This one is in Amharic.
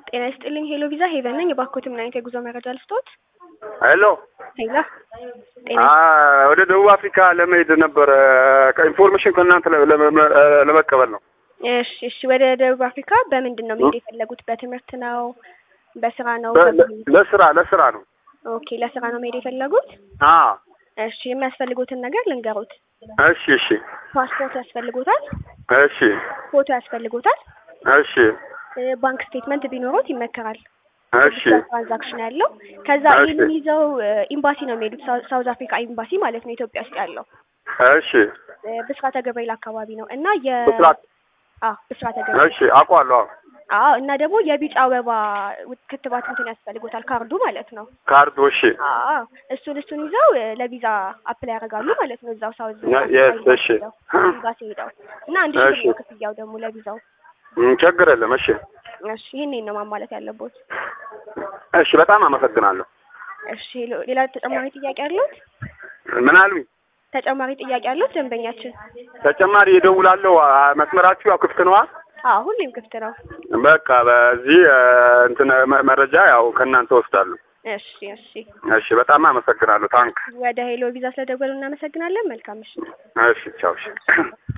ጤና ይስጥልኝ ሄሎ ቪዛ ሄቨን ነኝ። የባኮት ምን አይነት የጉዞ መረጃ ልስጦት? ሄሎ ሄላ ጤና አ- ወደ ደቡብ አፍሪካ ለመሄድ ነበረ ኢንፎርሜሽን ከእናንተ ለ- ለመ- ለመቀበል ነው። እሺ እሺ። ወደ ደቡብ አፍሪካ በምንድን ነው መሄድ የፈለጉት? በትምህርት ነው? በስራ ነው? በ- ለ- በምን? ለስራ ለስራ ነው። ኦኬ ለስራ ነው መሄድ የፈለጉት? አ እሺ የሚያስፈልጉትን ነገር ልንገሩት። እሺ እሺ ፓስፖርት ያስፈልጎታል፣ እሺ ፎቶ ያስፈልጎታል፣ እሺ እ፣ ባንክ ስቴትመንት ቢኖሩት ይመከራል። እሺ ትራንዛክሽን ያለው ከዛ እሺ። ይህንን ይዘው እ፣ ኤምባሲ ነው የሚሄዱት። ሳው- ሳውዝ አፍሪካ ኤምባሲ ማለት ነው ኢትዮጵያ ውስጥ ያለው እሺ እ፣ ብስራተ ገብርኤል አካባቢ ነው እና የ ብስራት አ ብስራተ ገብርኤል እሺ አውቀዋለሁ። አዎ። አዎ እና ደግሞ የቢጫ አበባ ውት- ክትባት እንትን ያስፈልጎታል ካርዱ ማለት ነው። ካርዱ እሺ አዎ እሱን እሱን ይዘው እ፣ ለቪዛ አፕላይ ያደርጋሉ ማለት ነው እዛው ሳውዝ የ- አፍሪካ የስ ኤምባሲ እሺ ሄደው ኤምባሲ ሄደው እና አንድ ሺህ እሺ። ብር ነው ክፍያው ደግሞ ለቪዛው። ም፣ ችግር የለም። እሺ እሺ ይህንን ነው ማሟላት ያለቦት። እሺ በጣም አመሰግናለሁ። እሺ ሌሎ- ሌላ ተጨማሪ ጥያቄ አሉት? ምን አሉኝ? ተጨማሪ ጥያቄ አሉት ደንበኛችን? ተጨማሪ እደውላለሁ። አ- መስመራችሁ ያው ክፍት ነዋ። አዎ ሁሌም ክፍት ነው። በቃ በዚህ እ፣ እንትን መ- መረጃ ያው ከእናንተ ወስዳለሁ። እሺ እሺ። እሺ በጣም አመሰግናለሁ። ታንክ ወደ ሄሎ ቪዛ ስለደወሉ እናመሰግናለን። መልካም ምሽት። እሺ ቻው። እሺ